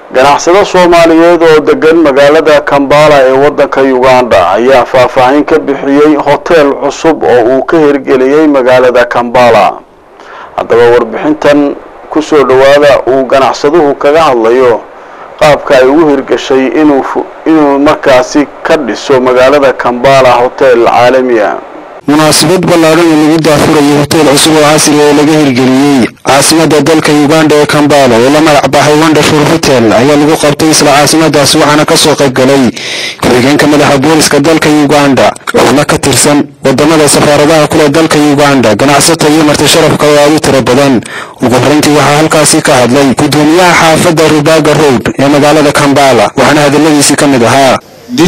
ganacsado soomaaliyeed oo degan magaalada kambala ee waddanka uganda ayaa faahfaahin ka bixiyey hoteel cusub oo uu ka hirgeliyey magaalada kambala haddaba warbixintan kusoo dhowaada uu ganacsaduhu kaga hadlayo qaabka ay ugu hirgashay inuu inuu markaasi ka dhiso magaalada kambala hotel caalami ah munaasabad ballaadhan oo lagu daafurayo hoteel cusub oo casri oo laga hirgeliyey caasimada dalka uganda ee kambala oo la magac baxay wonderful hotel ayaa lagu qabtay isla caasimadaas waxaana kasoo qayb galay ku-xigeenka madaxa booliska dalka uganda xubno ka tirsan wadamada safaaradaha kule dalka uganda ganacsato iyo marti sharafka oo aad u tiro badan ugu horeyntii waxaa halkaasi ka hadlay gudoomiyaha xaafadda rubaga road ee magaalada kambala waxaana hadaladiisii ka mid ahaa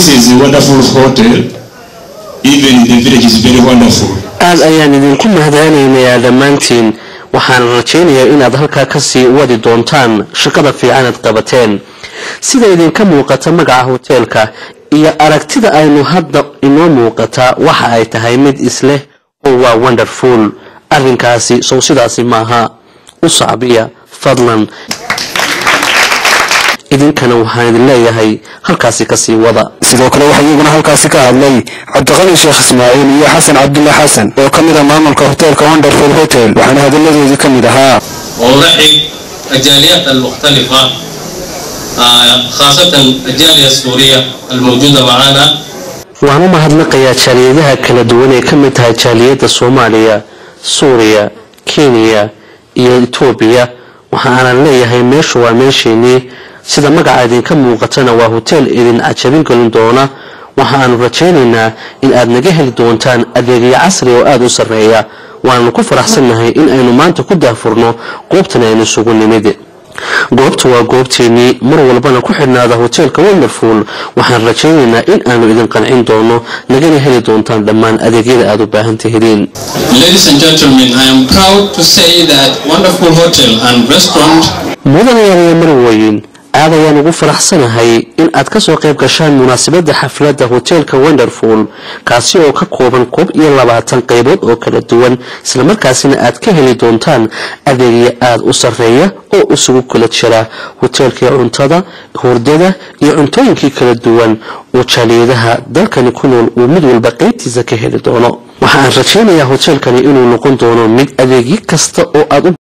aad ayaan idinku mahadcelinayaa dhammaantiin waxaan rajaynayaa inaad halkaa kasii wadi doontaan shaqada fiicanaad qabateen sida idinka muuqata magaca hoteelka iyo aragtida aynu hadda inoo muuqataa waxa ay tahay mid isleh oo waa wonderful arrinkaasi sow sidaasi maaha u sacbiya fadlan idinkana waxaan idin leeyahay halkaasi kasii wada sidoo kale waxaa iyaguna halkaasi ka hadlay cabdiqani sheekh ismaaciil iyo xasan cabdulla xasan oo ka mid ah maamulka hoteelka wonderful hotel waxaana hadalladoodii ka mid ahaa ورحب الجاليات المختلفة خاصة الجالية السورية الموجودة معنا waan u mahadnaqayaa jaaliyadaha kala duwan ee ka mid tahay jaaliyadda soomaaliya suuriya kenya iyo etoobiya waxa aanan leeyahay meeshu waa meesheenii sida magaca idinka muuqatana waa hoteel idin cajabin gelin doona waxa aanu rajaynaynaa in aad naga heli doontaan adeegyo casri oo aada u sarreeya waananu ku faraxsannahay in aynu maanta ku daafurno goobtan aynu isugu nimid goobta waa goobteenii mar walbana ku xidhnaada hoteelka wonderful waxaan rajaynaynaa in aanu idin qancin doono nagana heli doontaan dhammaan adeegyada aad u baahan tihidiin Ladies and gentlemen, I am proud to say that Wonderful Hotel and Restaurant mudanayaal marweyn aad ayaan ugu faraxsanahay in aad kasoo qayb gashaan munaasabadda xafladda hoteelka wonderful kaasi oo ka kooban koob iyo labaatan qaybood oo kala duwan islamarkaasina aad ka heli doontaan adeegyo aada u sarreeya oo isugu kala jira hoteelkii cuntada hurdada iyo cuntooyinkii kala duwan oo jaaliyadaha dalkani ku nool uu mid walba qaybtiisa ka heli doono waxa aan rajaynayaa hoteelkani inuu noqon doono mid adeegyo kasta oo aad u